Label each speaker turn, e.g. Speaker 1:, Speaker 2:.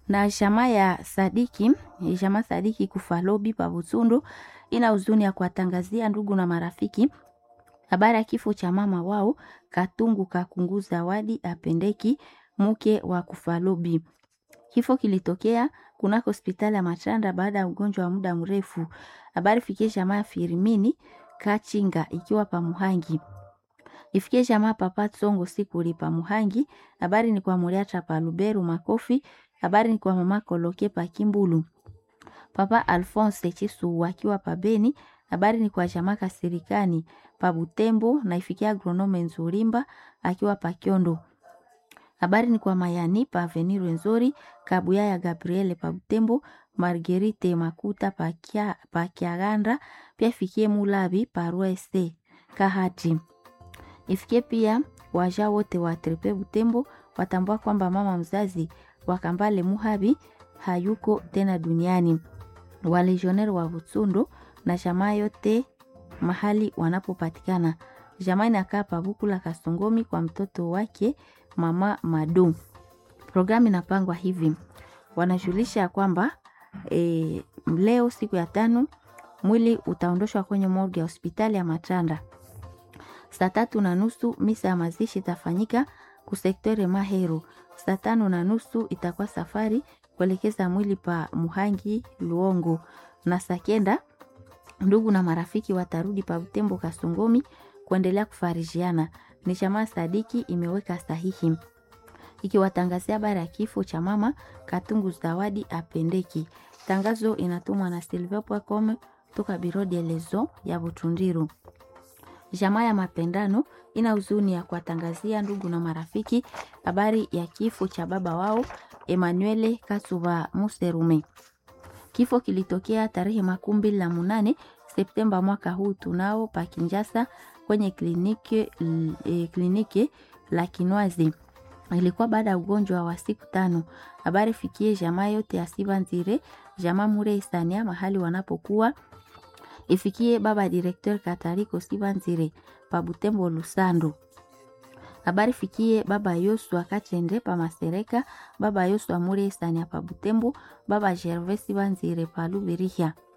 Speaker 1: na jamaa ya Sadiki, jamaa Sadiki Kufalobi pa Butsundu ina huzuni ya kuwatangazia ndugu na marafiki habari ya kifo cha mama wao Katungu Kakungu Zawadi Apendeki, mke wa Kufalobi. Kifo kilitokea kunako hospitali ya Machanda baada ya ugonjwa wa muda mrefu. Habari fikie jamaa ya Firimini Kachinga ikiwa pa Muhangi. Ifikie jamaa Papa Tsongo Sikuli pa Muhangi. Habari ni kwa Muriata pa Luberu Makofi. Habari ni kwa mama Koloke pa Kimbulu. Papa Alphonse Chisu akiwa pa Beni. Habari ni kwa jamaa Kasirikani pa Butembo na ifikia agronome Nzurimba akiwa pa Kyondo. Habari ni kwa Mayani pa Avenir Nzori, Kabuya ya Gabriele pa Butembo, Marguerite Makuta pa Kia, pa Kiaganda, pia ifikie Mulabi pa Ruese Kahati. Ifikie pia waja wote wa Trepe Butembo watambua kwamba mama mzazi wa Kambale Muhabi hayuko tena duniani. Walegioneri wa Butsundo na jamaa yote mahali wanapopatikana. Jamaa inakaa Pabukula Kasongomi kwa mtoto wake mama Madu. Programu inapangwa hivi, wanajulisha kwamba e, leo siku ya tano mwili utaondoshwa kwenye morgue ya hospitali ya Matanda. Saa tatu na nusu misa ya mazishi itafanyika kusektore Mahero. Saa tano na nusu itakuwa safari kuelekeza mwili pa Muhangi Luongo, na saa kenda ndugu na marafiki watarudi pa Butembo Kasongomi kuendelea kufarijiana. Ni jamaa Sadiki imeweka sahihi ikiwatangazia habari ya kifo cha mama Katungu Zawadi Apendeki. Tangazo inatumwa na silver.com toka Biro de Lezo ya Butundiru. Jamaa ya Mapendano ina huzuni ya kuwatangazia ndugu na marafiki habari ya kifo cha baba wao Emanuele Kasuba Muserume. Kifo kilitokea tarehe makumi mbili na munane Septemba mwaka huu tunao pa Kinjasa kwenye kliniki, e, kliniki la Kinwazi. Ilikuwa baada ya ugonjwa wa siku tano. Habari fikie jamaa yote ya Sibanzire, jamaa Mure Isania mahali wanapokuwa ifikie baba directeur Katariko Sibanzire pa Butembo Lusando. Habari fikie baba Yosua Kachende pa Masereka, baba Yosua Mure Isania pa Butembo, baba Gervais Sibanzire pa Lubirihia.